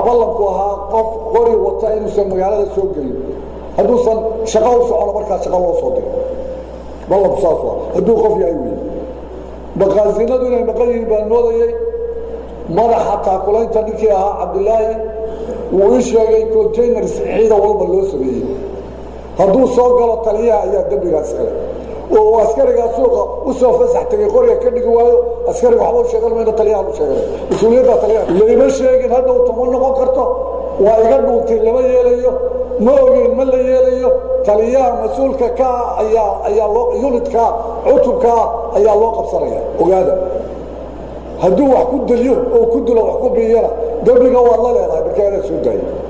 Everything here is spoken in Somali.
ballanku ahaa qof qori wata inuusan magaalada soo gelin hadduusan shaqo u socono markaa shaqo loo soo diro ballanku saas waa hadduu qof yahay wey maqaasinadu inay maqan yihiin baan moodayey madaxa taakulaynta ninkii ahaa cabdilaahi wuu ii sheegay containars ciida walba loo sameeyey hadduu soo galo taliyaha ayaa dembigaas kale oo askarigaa suuqa u soo fasax tegay qoriga ka dhigi waayo askariga waxba u sheegan mayno taliyaha u sheegana mas-uuliyadda taliyaha layma sheegin hadhow tama noqon karto waa iga dhuuntay lama yeelayo ma ogeyn ma la yeelayo taliyaha mas-uulka ka ah ayaa ayaa loo unitkaa cutubkaa ayaa loo qabsanaya ogaada hadduu wax ku deliyo oo ku dilo wax ku biyana dembiga waad la leedahay markaa inaad soo daayo